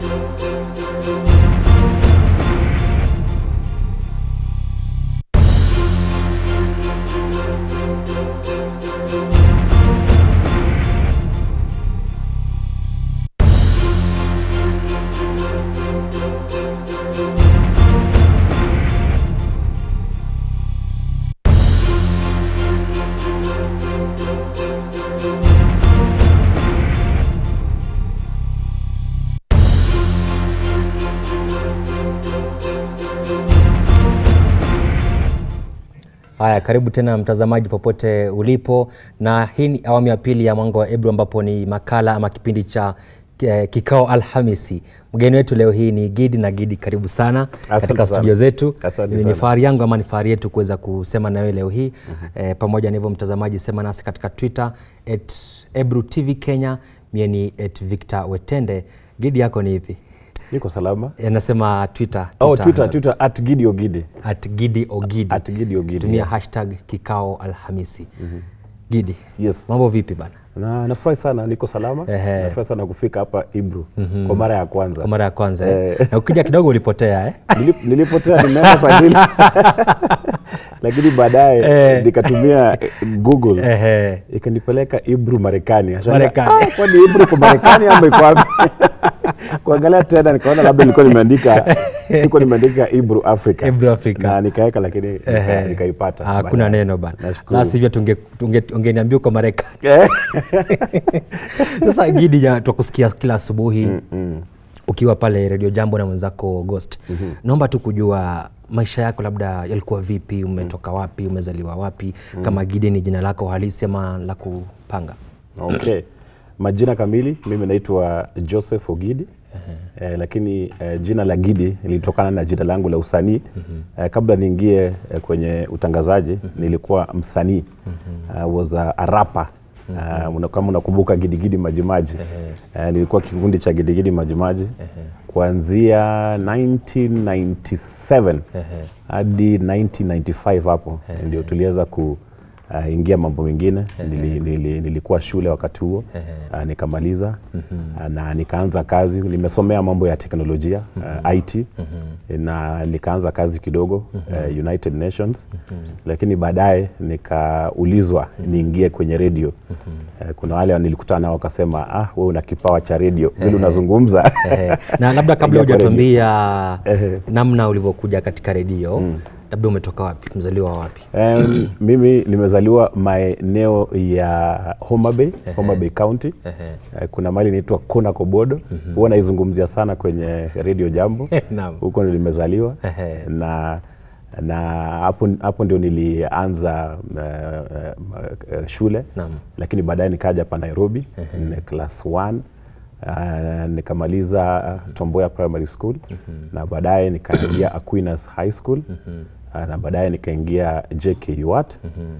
Haya, karibu tena mtazamaji popote ulipo, na hii ni awamu ya pili ya Mwanga wa Ebru ambapo ni makala ama kipindi cha eh, kikao Alhamisi. Mgeni wetu leo hii ni Gidi na Gidi, karibu sana katika sana. studio zetu. Asante Ni sana. fahari yangu ama ni fahari yetu kuweza kusema na wewe leo hii eh, pamoja na hivyo mtazamaji, sema nasi katika Twitter at Ebru TV Kenya, mie ni at Victor Wetende. Gidi yako ni ipi? Niko salama. Anasema Twitter, Oh, Twitter, Twitter at Gidi Ogidi. at Gidi Ogidi. At Gidi Ogidi. tumia yeah. hashtag kikao Alhamisi. Gidi, Yes. mambo vipi bana? Na nafurahi sana niko salama. Ehe. Nafurahi sana kufika hapa Ibru kwa mara ya kwanza. Kwa mara ya kwanza eh? na ukija kidogo ulipotea eh? Nilip- Nilipotea nimeenda kwa ajili lakini baadaye Eh. nikatumia eh, Google Ehe. ikanipeleka Ibru Marekani. Nashangaa, Marekani. "Ah, kwani Ibru kwa Marekani ama iko wapi? Kuangalia tena nikaona labda nilikuwa nimeandika siko nimeandika Ibru Africa. Ibru Africa. Na nikaweka lakini nika- Ehe. nikaipata. Ah, Hakuna baadaye. neno bana, Nashukuru. la sivyo tunge- tunge- ungeniambia uko Marekani. Eh. Sasa Gidi, ja- twakusikia kila asubuhi ukiwa pale Radio Jambo na mwenzako Ghost. Naomba tu kujua maisha yako labda yalikuwa vipi, umetoka wapi, umezaliwa wapi, kama Gidi ni jina lako halisi ama la kupanga? Okay. Majina kamili mimi naitwa Joseph Ogidi. Eh, lakini eh, jina la Gidi lilitokana na jina langu la usanii. Eh, kabla niingie eh, kwenye utangazaji nilikuwa msanii. I was a, a rapper. Uh, una- kama unakumbuka Gidigidi Majimaji uh, nilikuwa kikundi cha Gidigidi Majimaji kuanzia 1997 hadi 1995 hapo ndio tuliweza ku uh, ingia mambo mengine nili, nili, nilikuwa shule wakati huo uh, nikamaliza uh, na nikaanza kazi nimesomea mambo ya teknolojia uh, IT na nikaanza kazi kidogo uh, United Nations lakini baadaye nikaulizwa niingie kwenye redio uh, kuna wale nilikutana nao wakasema ah, wewe una kipawa cha redio vile unazungumza Ehe. na labda kabla Ingia kwa hujatuambia Ehe. namna ulivyokuja katika redio labda umetoka wapi mzaliwa wa wapi Um, mimi nimezaliwa maeneo ya Homa Bay, Homa Bay County. Eh, kuna mali inaitwa Kona Kobodo. Huwa naizungumzia sana kwenye Radio Jambo. Naam. Huko ndio nimezaliwa Ehe. na na hapo hapo ndio nilianza uh, uh, shule Naam. lakini baadaye nikaja hapa Nairobi ni class 1 Uh, nikamaliza uh, Tomboya Primary School na baadaye nikaingia Aquinas High School uh, na baadaye nikaingia JK UAT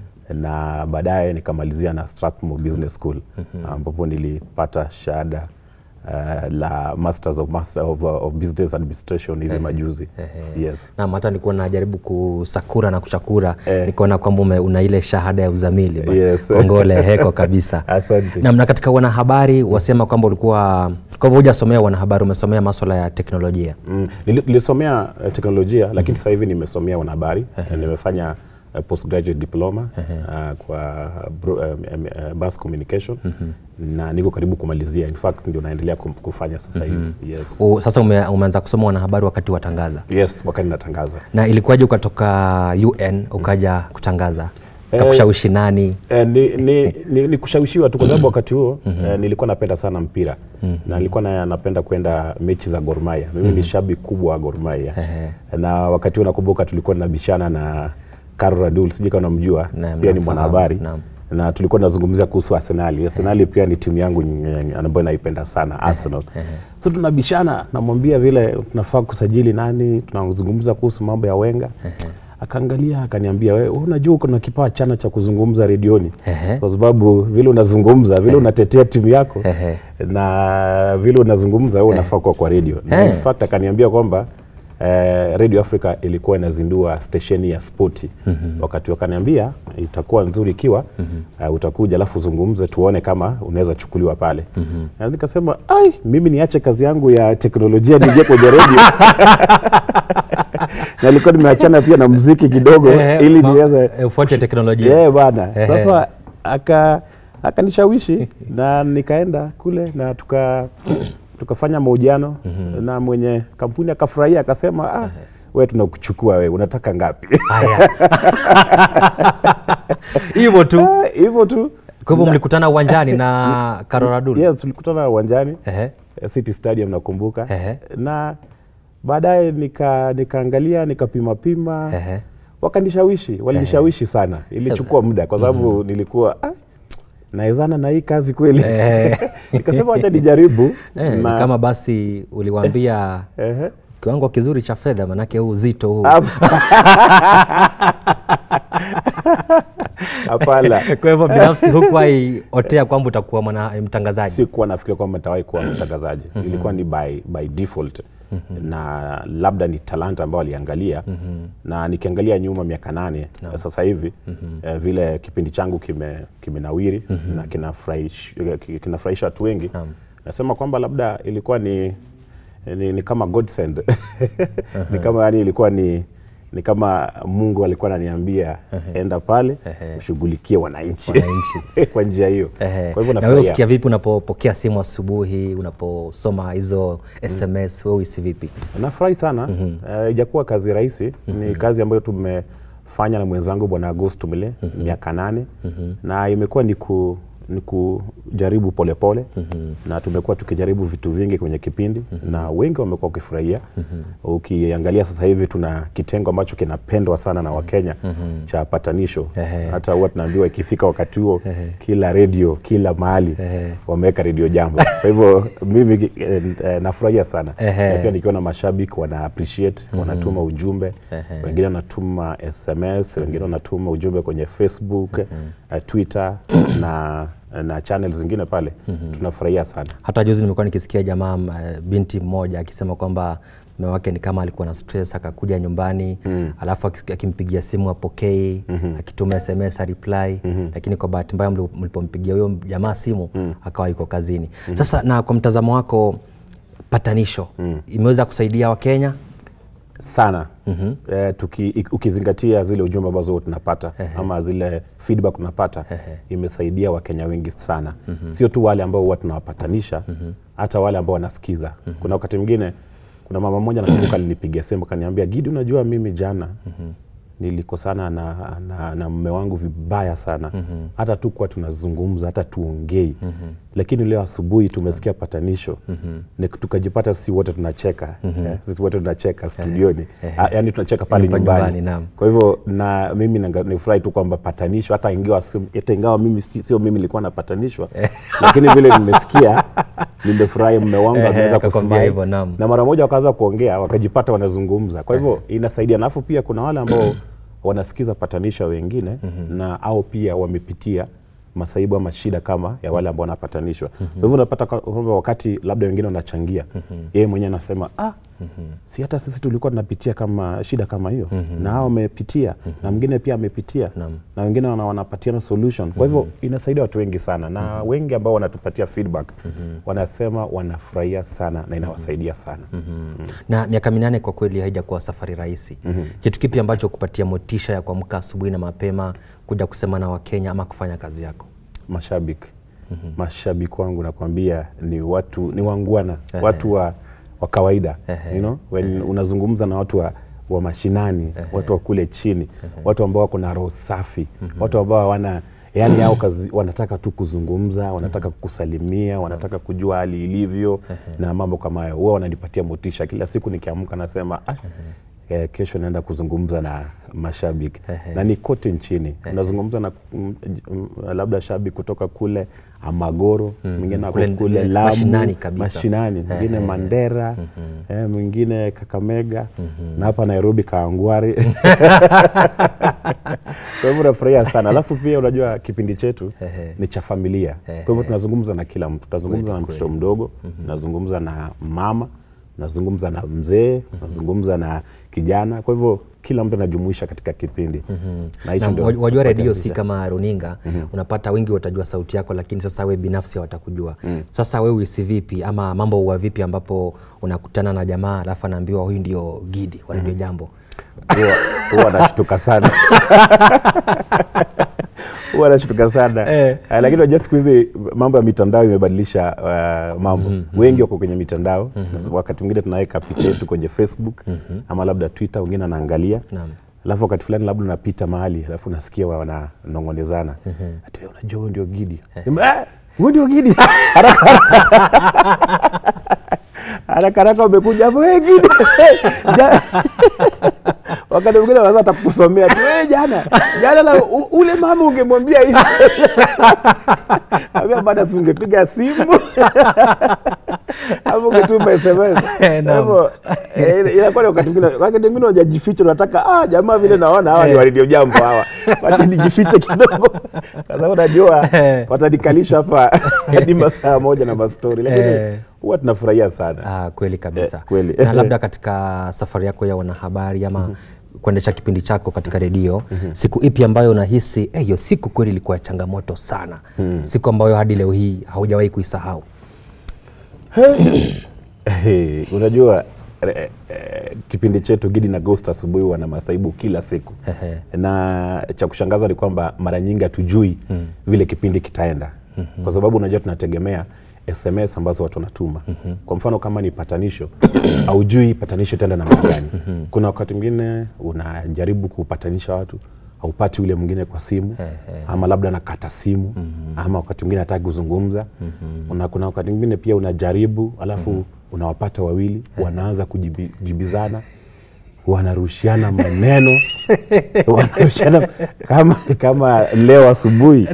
na baadaye nikamalizia na Strathmore Business School ambapo nilipata shahada uh, la Masters of, Master of, uh, of Business Administration hivi majuzi. Yes. Naam, hata nilikuwa najaribu kusakura na kuchakura Eh. nikaona kwamba ume- una ile shahada ya uzamili bwana. Yes. Kongole heko kabisa. Asante. Naam, na katika wanahabari wasema kwamba ulikuwa kwa hivyo hujasomea wanahabari, umesomea maswala ya teknolojia. Mm. Nili- Nilisomea uh, teknolojia lakini sasa hivi nimesomea wanahabari. Eh, Nimefanya uh, postgraduate diploma uh, kwa bro, um, um, uh, mass communication na niko karibu kumalizia. In fact ndio naendelea kum- kufanya sasa hivi. Yes. U, sasa ume, umeanza kusoma wanahabari wakati watangaza, Yes, wakati natangaza. na ilikuwaje ukatoka UN ukaja kutangaza? Kakushawishi nani? Eh, ni, ni, ni, ni kushawishiwa tu kwa sababu wakati huo eh, nilikuwa napenda sana mpira na nilikuwa na, napenda kwenda mechi za Gor Mahia. Mimi ni shabiki kubwa wa Gor Mahia na wakati huo nakumbuka tulikuwa tunabishana na Karl Radul, sijui kama unamjua, Naam, pia ni namfahamu, mwanahabari naam. na tulikuwa tunazungumzia kuhusu Arsenali. Arsenali pia ni timu yangu nye- ambayo naipenda sana Arsenal. So tunabishana, namwambia vile tunafaa kusajili nani, tunazungumza kuhusu mambo ya Wenga. Akaangalia akaniambia, wewe unajua uko na kipawa chana cha kuzungumza redioni, Ehe. kwa sababu vile unazungumza vile unatetea timu yako Ehe. na vile unazungumza wewe unafaa kuwa kwa redio. Na in Eh. fact akaniambia kwamba eh, Radio Africa ilikuwa inazindua stesheni ya spoti wakati wakaniambia itakuwa nzuri ikiwa eh, utakuja alafu uzungumze tuone kama unaweza chukuliwa pale na nikasema ai mimi niache kazi yangu ya teknolojia nije kwenye radio na nilikuwa nimeachana pia na mziki kidogo Eh, ili ma- niweze eh, ufuate teknolojia yeah, bana Ehe. sasa aka akanishawishi na nikaenda kule na tuka tukafanya mahojiano na mwenye kampuni akafurahia akasema ah, we tunakuchukua we unataka ngapi haya hivyo tu Ah, hivyo tu kwa hivyo mlikutana uwanjani na karoradul yes, tulikutana uwanjani Ehe. eh, City Stadium nakumbuka Ehe. na baadaye nika nikaangalia nikapima pima Ehe. wakanishawishi walinishawishi sana ilichukua muda kwa sababu nilikuwa ah, naezana na hii kazi kweli Eh. nikasema wacha nijaribu Eh, ni na- kama basi uliwaambia Ehe. kiwango kizuri cha fedha manake huu uzito huu hapana kwa hivyo binafsi hukuwahi otea kwamba utakuwa mwana mtangazaji sikuwa nafikiria kwamba nitawahi kuwa mtangazaji ilikuwa ni by, by default na labda ni talanta ambayo aliangalia na nikiangalia nyuma miaka nane sasa hivi eh, vile kipindi changu kime kimenawiri na kinafurahish- ki- kinafurahisha watu wengi nasema kwamba labda ilikuwa ni, ni, ni kama godsend ni kama yani ilikuwa ni ni kama mungu alikuwa ananiambia enda pale ushughulikie wananchi Wananchi. kwa njia hiyo Ehe. kwa hivyo na wewe nafurahia usikia vipi unapopokea simu asubuhi unaposoma hizo sms wewe uhisi vipi nafurahi sana Eh, ijakuwa kazi rahisi ni kazi ambayo tumefanya na mwenzangu bwana agosto mile miaka nane na imekuwa ni ku ni kujaribu polepole na tumekuwa tukijaribu vitu vingi kwenye kipindi na wengi wamekuwa wakifurahia ukiangalia sasa hivi tuna kitengo ambacho kinapendwa sana na wakenya cha patanisho Ehe. hata huwa tunaambiwa ikifika wakati huo kila redio kila mahali wameweka redio jambo kwa hivyo mimi eh, eh, nafurahia sana Ehe. na pia nikiona mashabiki wana appreciate wanatuma ujumbe wengine wanatuma sms wengine wanatuma ujumbe kwenye facebook eh, twitter na na channel zingine pale tunafurahia sana hata juzi nimekuwa nikisikia jamaa uh, binti mmoja akisema kwamba mume wake ni kama alikuwa na stress akakuja nyumbani mm. alafu akis- akimpigia simu apokei mm-hmm. akituma sms areply mm-hmm. lakini kwa bahati mbaya mli- mlipompigia huyo jamaa simu mm. akawa yuko kazini mm-hmm. sasa na kwa mtazamo wako patanisho mm. imeweza kusaidia wakenya sana mm-hmm. eh, tuki, ik- ukizingatia zile ujumbe ambazo huwa tunapata ama zile feedback tunapata imesaidia wakenya wengi sana mm-hmm. sio tu wale ambao huwa tunawapatanisha hata wale ambao wanasikiza kuna wakati mwingine kuna mama mmoja nakumbuka alinipigia simu kaniambia gidi unajua mimi jana nilikosana na, na, na mme wangu vibaya sana hata tu kuwa tunazungumza hata tuongei lakini leo asubuhi tumesikia patanisho ni tukajipata sisi wote tunacheka eh, sisi wote tunacheka studioni Ah, yaani tunacheka pale Nyumba- nyumbani, nyumbani, naam. kwa hivyo na mimi nanga- nifurahi tu kwamba patanisho hata ingawa sio- hata ingawa mimi si- sio mimi nilikuwa napatanishwa lakini vile nimesikia nimefurahi mme wangu Ehe, ameweza akakwambia kusmile hivyo, naam. na mara moja wakaanza kuongea wakajipata wanazungumza kwa hivyo inasaidia alafu pia kuna wale ambao wanasikiza patanisha wengine na au pia wamepitia masaibu ama shida kama ya wale ambao wanapatanishwa kwa hivyo unapata kwa- kwamba wakati labda wengine wanachangia yeye mwenyewe anasema ah, si hata sisi tulikuwa tunapitia kama shida kama hiyo na hao wamepitia na mwingine pia amepitia na wengine wana, wanapatiana solution kwa hivyo inasaidia watu wengi sana na wengi ambao wanatupatia feedback wanasema wanafurahia sana na inawasaidia sana na miaka minane kwa kweli haijakuwa safari rahisi mm-hmm. kitu kipi ambacho kupatia motisha ya kuamka asubuhi na mapema kuja kusema na wakenya ama kufanya kazi yako mashabiki mashabiki wangu nakwambia ni watu ni wangwana watu wa, wa kawaida you know? When unazungumza na watu wa, wa mashinani watu wa kule chini watu ambao wako na roho safi watu ambao hawana yani hao kazi wanataka tu kuzungumza wanataka kusalimia wanataka kujua hali ilivyo na mambo kama hayo huwa wananipatia motisha kila siku nikiamka nasema ah, eh, kesho naenda kuzungumza na mashabiki na ni kote nchini unazungumza na mm, mm, labda shabiki kutoka kule Amagoro mwingine ako Kule, kule eh, Lamu mashinani kabisa. mashinani mwingine Mandera eh, mwingine Kakamega na hapa Nairobi Kaangwari kwa hivyo nafurahia sana alafu pia unajua kipindi chetu ni cha familia kwa hivyo tunazungumza na kila mtu tunazungumza na mtoto mdogo tunazungumza na mama unazungumza na mzee unazungumza na kijana kwa hivyo kila mtu anajumuisha katika kipindi na hicho Na ndio waj- wajua redio si kuwakilisha. kama runinga unapata wengi watajua sauti yako lakini sasa we binafsi watakujua sasa we uisi vipi ama mambo huwa vipi ambapo unakutana na jamaa alafu anaambiwa huyu ndio gidi wa redio jambo huwa huwa anashtuka sana huwa anashtuka sana Eh. Eh, lakini unajua siku hizi mambo ya mitandao imebadilisha uh, mambo wengi wako kwenye mitandao wakati mwingine tunaweka picha yetu kwenye facebook ama labda twitter wengine anaangalia Naam. alafu wakati fulani labda unapita mahali alafu unasikia wa- wananong'onezana ati "Wewe unajua huyu ndio gidi "Eh, huyu ndio gidi haraka haraka haraka umekuja hapo "Eh, gidi Ja- wakati mwingine wanaweza hata kukusomea tu "Eh, jana jana na u- ule mama ungemwambia hivi ambia baada si ungepiga simu ama ungetuma sms Kwa Naam. hivyo eh, inakuwa ni wakati mwingine wakati mwingine unajificha unataka ah jamaa vile naona hawa ni wa redio jambo hawa wacha nijifiche kidogo kwa sababu najua watanikalisha hapa hadi masaa moja na mastori lakini Eh. huwa tunafurahia sana Ah, kweli kabisa Eh, kweli. na labda katika safari yako ya wanahabari ama kuendesha kipindi chako katika redio siku ipi ambayo unahisi "Eh, hiyo siku kweli ilikuwa changamoto sana siku ambayo hadi leo hii haujawahi kuisahau Hey, unajua eh, eh, kipindi chetu Gidi na Ghost asubuhi wana masaibu kila siku Ehe. na cha kushangaza ni kwamba mara nyingi hatujui vile kipindi kitaenda kwa sababu unajua tunategemea SMS ambazo watu wanatuma. Kwa mfano kama ni patanisho, haujui patanisho itaenda namna gani. Kuna wakati mwingine unajaribu kupatanisha watu haupati ule mwingine kwa simu ama labda anakata simu ama wakati mwingine hataki kuzungumza. Una, kuna wakati mwingine pia unajaribu alafu unawapata wawili wanaanza kujibizana wanarushiana maneno wanarushiana kama, kama leo asubuhi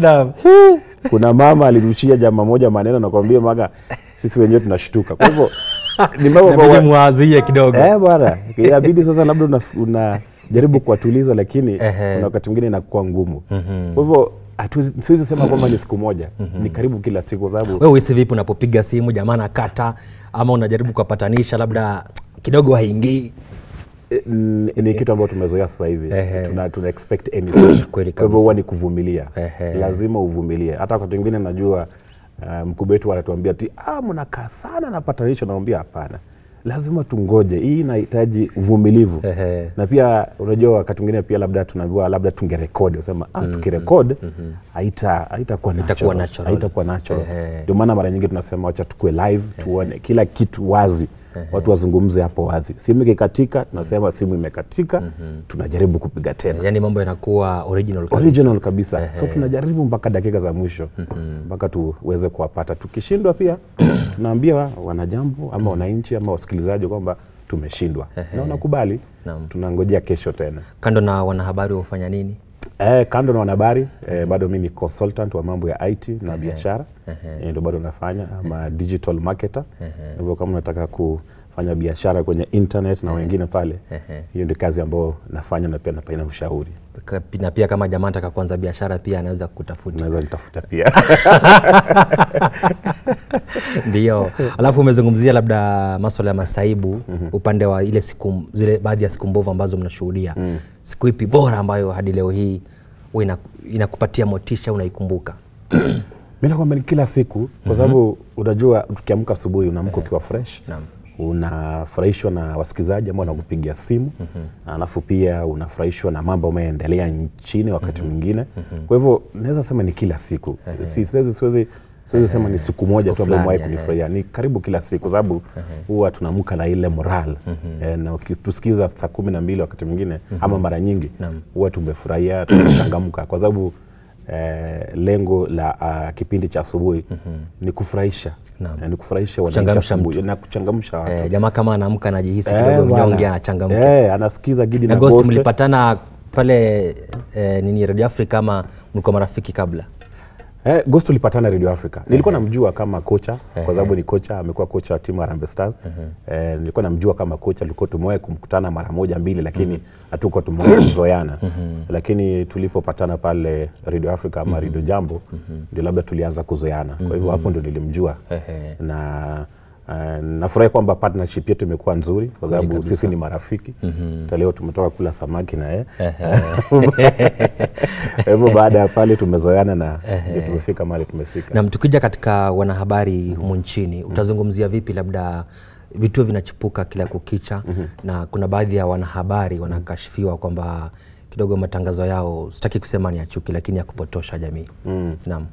kuna mama alirushia jamaa moja maneno nakwambia maga sisi wenyewe tunashtuka kwa hivyo ni mambo Inabidi kwa- mwazie kidogo Eh, bwana inabidi sasa labda unas- unajaribu kuwatuliza lakini Ehe. kuna wakati mwingine inakuwa ngumu kwa hivyo hatuwezi- siwezi sema kwamba ni siku moja ni karibu kila siku kwa sababu wewe uhisi vipi unapopiga simu jamaa nakata ama unajaribu kuwapatanisha labda kidogo haingii eh, n- ni kitu ambayo tumezoea sasa hivi Ehe. tuna, tuna expect anything Kweli kwa hivyo kabisa. huwa ni kuvumilia Ehe. lazima uvumilie hata wakati mwingine najua uh, mkubwa wetu anatuambia ti ah, mnakaa sana na patanisho naambia hapana lazima tungoje hii inahitaji uvumilivu Ehe. na pia unajua wakati mwingine pia labda tunaambiwa labda tungerekodi usema ah, tukirekod haita haitakuwa Haitakuwa natural. natural. haitakuwa natural Ehe. ndio maana mara nyingi tunasema wacha tukue live tuone kila kitu wazi watu wazungumze hapo wazi simu ikikatika tunasema simu imekatika tunajaribu kupiga tena yaani mambo yanakuwa original kabisa. original kabisa so tunajaribu mpaka dakika za mwisho mpaka tuweze kuwapata tukishindwa pia tunaambia wanajambo ama wananchi ama wasikilizaji kwamba tumeshindwa na wanakubali Naam. tunangojea kesho tena kando na wanahabari hufanya nini Eh, kando na wanahabari eh, bado mimi ni consultant wa mambo ya IT na biashara eh, ndio bado nafanya ama digital marketer. Hivyo kama unataka kufanya biashara kwenye internet na wengine pale, hiyo ndio kazi ambayo nafanya na pia napaina ushauri. Ka- na pia kama jamaa anataka kuanza biashara pia anaweza kutafuta Unaweza nitafuta pia. ndio alafu umezungumzia labda maswala ya masaibu upande wa ile siku zile baadhi ya siku mbovu ambazo mnashuhudia siku ipi bora ambayo hadi leo hii huwa ina- inakupatia motisha unaikumbuka Mimi nakwambia ni kila siku kwa sababu unajua tukiamka asubuhi unaamka ukiwa fresh. Naam. Unafurahishwa na wasikilizaji ambao wanakupigia simu alafu pia unafurahishwa na mambo ambayo yanaendelea nchini wakati mwingine. Kwa hivyo naweza sema ni kila siku. Si siwezi siwezi siwezi sema ni siku moja Siku tu ambayo fulani, mwahi ehe. kunifurahia. Ni karibu kila siku kwa sababu huwa tunaamka na ile moral. Eh, na ukitusikiza saa kumi na mbili wakati mwingine ama mara nyingi Naam. huwa tumefurahia tumechangamka kwa sababu eh, lengo la uh, kipindi cha asubuhi ni kufurahisha Naam. Eh, ni kufurahisha wananchi Kuchangamsha asubuhi na kuchangamsha watu eh, jamaa kama anaamka anajihisi Eh, kidogo bwana. mnyonge anachangamka Eh, anasikiza Gidi na na Ghost Ghost. mlipatana pale eh, nini Radio Africa ama mlikuwa marafiki kabla Eh, Ghost tulipatana Radio Africa. Nilikuwa namjua kama kocha kwa sababu ni kocha, amekuwa kocha wa timu ya Harambee Stars. Eh, nilikuwa namjua kama kocha, tulikuwa tumewahi kumkutana mara moja mbili, lakini hatukuwa tumewahi kuzoeana. Lakini tulipopatana pale Radio Africa ama Radio Jambo, ndio labda tulianza kuzoeana. Kwa hivyo hapo ndio nilimjua Ehe. na Uh, nafurahi kwamba partnership yetu imekuwa nzuri kwa sababu kabisa. sisi ni marafiki hata leo tumetoka kula samaki na yeye Kwa hivyo baada ya pale tumezoeana na ndio tumefika mahali tumefika Nam, tukija katika wanahabari humu nchini utazungumzia vipi labda vituo vinachipuka kila kukicha na kuna baadhi ya wanahabari wanakashifiwa kwamba kidogo matangazo yao sitaki kusema ni ya chuki lakini ya kupotosha jamii naam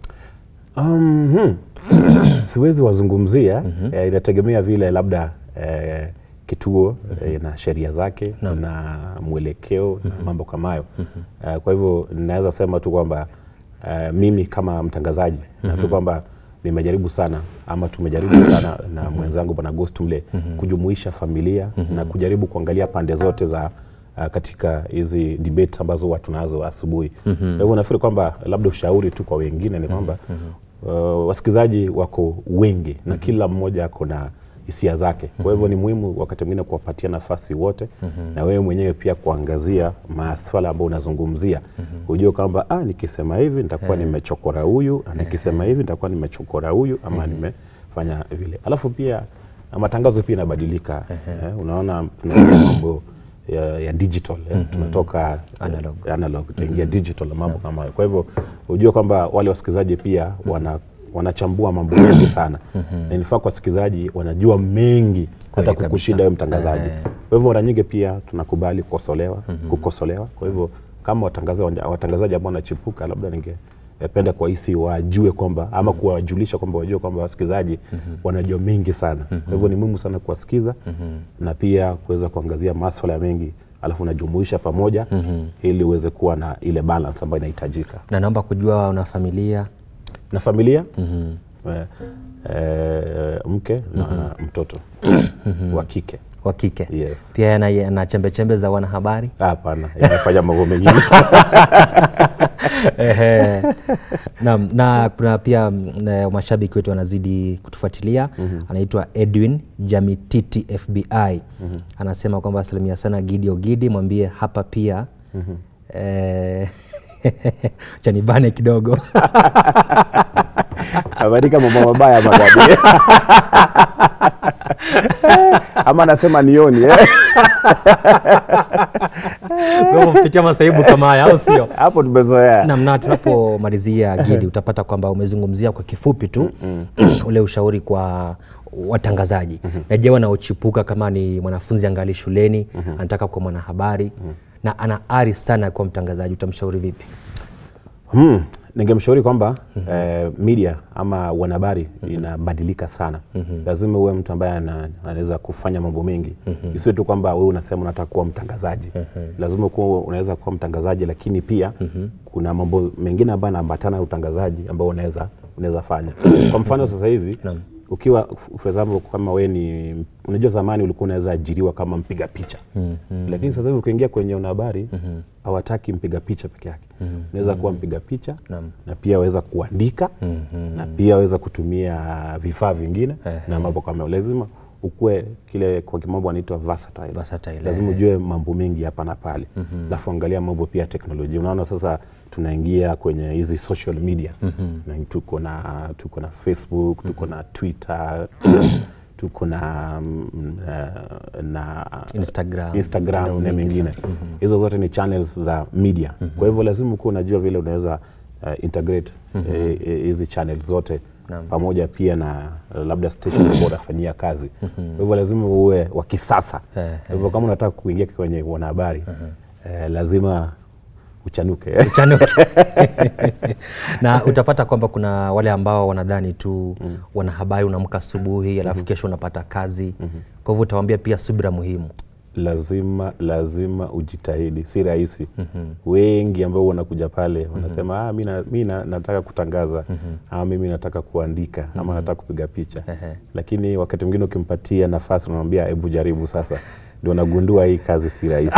Um, hmm. siwezi wazungumzia eh, inategemea vile labda eh, kituo eh, na sheria zake na mwelekeo na mambo kama hayo Eh, kwa hivyo naweza sema tu kwamba eh, mimi kama mtangazaji nafikiri kwamba nimejaribu sana ama tumejaribu sana na mwenzangu bwana Ghost Mle kujumuisha familia na kujaribu kuangalia pande zote za uh, katika hizi debates ambazo huwa tunazo asubuhi. Kwa hivyo nafikiri kwamba labda ushauri tu kwa wengine ni kwamba uh, wasikilizaji wako wengi na kila mmoja ako na hisia zake. Kwa hivyo ni muhimu wakati mwingine kuwapatia nafasi wote na wewe mwenyewe pia kuangazia maswala ambayo unazungumzia, ujue kwamba ah, nikisema hivi nitakuwa nimechokora huyu, ah, nikisema hivi nitakuwa nimechokora huyu ama nimefanya vile. Alafu pia na matangazo pia inabadilika. Eh, unaona tunaingia mambo ya, ya digital eh, tunatoka Analog. eh, analog tuingia digital na mambo kama hayo. Kwa hivyo ujue kwamba wale wasikilizaji pia wana wanachambua mambo mengi sana na inafaa kwa wasikilizaji wanajua mengi hata kabisa. kukushinda wewe mtangazaji. Kwa hivyo mara nyingi pia tunakubali kukosolewa, kukosolewa. Kwa hivyo kama watangazaji watangazaji ambao wanachipuka, labda ningependa kuwahisi wajue kwamba ama kuwajulisha kwamba wajue kwamba wasikilizaji wanajua mengi sana. Kwa hivyo ni muhimu sana kuwasikiza na pia kuweza kuangazia maswala mengi alafu unajumuisha pamoja ili uweze kuwa na ile balance ambayo inahitajika na naomba kujua una familia na familia eh, eh, mke na mtoto wa kike wa kike yes. pia yana, yana chembe chembe za wanahabari Hapana, inafanya mambo mengine Ehe. Naam, na kuna pia mm, na mashabiki wetu wanazidi kutufuatilia anaitwa Edwin Jamititi FBI anasema kwamba asilimia sana Gidi Ogidi mwambie hapa pia eh, chanibane kidogo ameandika mambo mabaya magabi ama anasema nioni eh? Kwa hivyo kupitia masaibu kama haya au sio hapo tumezoea Naam, na tunapomalizia Gidi, utapata kwamba umezungumzia kwa kifupi tu ule ushauri kwa watangazaji na je, wanaochipuka kama ni mwanafunzi angali shuleni anataka kuwa mwanahabari na ana ari sana ya kuwa mtangazaji, utamshauri vipi? Hmm, ningemshauri kwamba eh, media ama wanahabari inabadilika sana. Lazima uwe mtu ambaye ana- anaweza kufanya mambo mengi, isiwe tu kwamba wewe unasema unataka kuwa mtangazaji. Lazima kuwa unaweza kuwa mtangazaji, lakini pia kuna mambo mengine ambayo yanaambatana na utangazaji ambao unaweza unaweza fanya. Kwa mfano sasa hivi ukiwa for example kama we ni unajua zamani ulikuwa unaweza ajiriwa kama mpiga picha lakini sasa hivi ukiingia kwenye wanahabari hawataki mpiga picha peke yake unaweza kuwa mpiga picha na pia waweza kuandika na pia waweza kutumia vifaa vingine na mambo kama hayo. lazima ukuwe kile kwa kimombo anaitwa versatile. Versatile, lazima ujue mambo mengi hapa na pale alafu angalia mambo pia ya teknolojia unaona sasa tunaingia kwenye hizi social media na tuko na tuko na facebook tuko na twitter tuko na mm, eh, na Instagram, Instagram mitandao na mingi mengine hizo zote ni channels za media kwa hivyo lazima ukuwa unajua vile unaweza uh, integrate eh, eh, hizi channels zote pamoja pia na uh, labda station ambao unafanyia kazi kwa hivyo lazima uwe wa kisasa kwa hivyo kama unataka kuingia kwenye wanahabari eh, lazima uchanuke Chanuke. na utapata kwamba kuna wale ambao wanadhani tu wanahabari unaamka asubuhi alafu kesho unapata kazi kwa hivyo utawaambia pia subira muhimu lazima lazima ujitahidi, si rahisi. Wengi ambao wanakuja pale wanasema ah, mi na- mi na- nataka kutangaza ama mimi nataka kuandika ama nataka kupiga picha, lakini wakati mwingine ukimpatia nafasi unamwambia hebu jaribu sasa, ndio nagundua hii kazi si rahisi.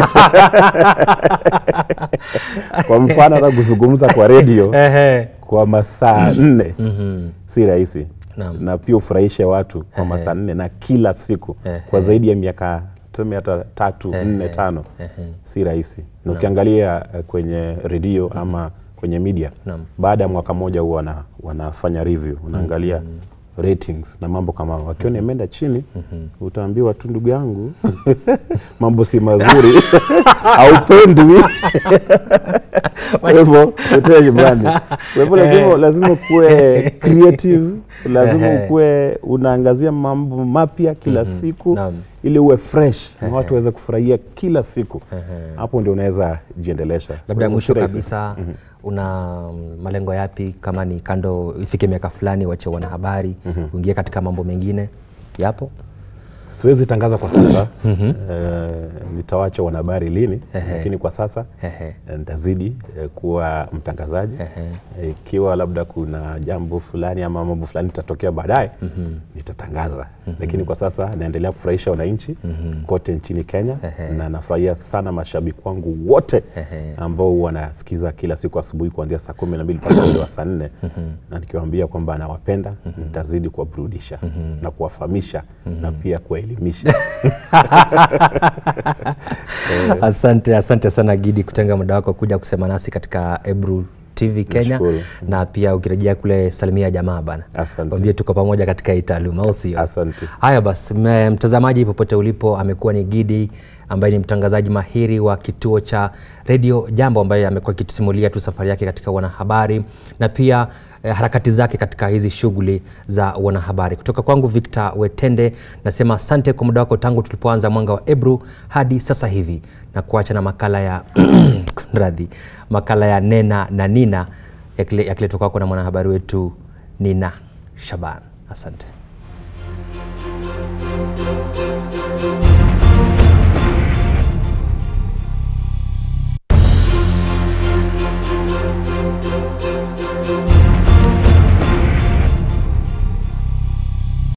Kwa mfano hata kuzungumza kwa redio kwa masaa nne si rahisi Naam. na pia ufurahishe watu kwa masaa nne na kila siku kwa zaidi ya miaka tuseme hata tatu nne tano si rahisi na ukiangalia eh, kwenye redio ama kwenye media Naam. baada ya mwaka mmoja huwa wana, wanafanya review unaangalia ratings na mambo kama hayo. wakiona imeenda chini utaambiwa tu ndugu yangu mambo si mazuri haupendwi kwa hivyo utoe nyumbani kwa hivyo lazima, lazima ukuwe creative lazima Ehe. ukuwe unaangazia mambo mapya kila siku Naam. ili uwe fresh na watu waweze kufurahia kila siku hapo ndio unaweza jiendelesha Kwa labda hivyo mwisho si rahisi. kabisa una mm, malengo yapi kama ni kando ifike miaka fulani wache wanahabari uingie katika mambo mengine yapo siwezi tangaza kwa sasa eh, nitawacha wanahabari lini lakini kwa sasa Ehe. eh, nitazidi eh, kuwa mtangazaji Eh, ikiwa labda kuna jambo fulani ama mambo fulani itatokea baadaye nitatangaza lakini kwa sasa naendelea kufurahisha wananchi kote nchini Kenya na nafurahia sana mashabiki wangu wote ambao wanasikiza kila siku asubuhi kuanzia saa kumi na mbili mpaka ule wa saa nne na nikiwaambia kwamba nawapenda nitazidi kuwaburudisha na kuwafahamisha na pia kuwaelimisha asante asante sana gidi kutenga muda wako kuja kusema nasi katika ebru tv kenya Nashukuru. na pia ukirejea kule salimia jamaa bana Asante. wambie tuko pamoja katika hii taaluma au sio Asante. haya basi me- mtazamaji popote ulipo amekuwa ni gidi ambaye ni mtangazaji mahiri wa kituo cha redio jambo ambaye amekuwa akitusimulia tu safari yake katika wanahabari na pia eh, harakati zake katika hizi shughuli za wanahabari kutoka kwangu victor wetende nasema asante kwa muda wako tangu tulipoanza mwanga wa ebru hadi sasa hivi na kuacha na makala ya radhi makala ya nena na nina yakile- yakiletwa kwako na mwanahabari wetu nina shaban asante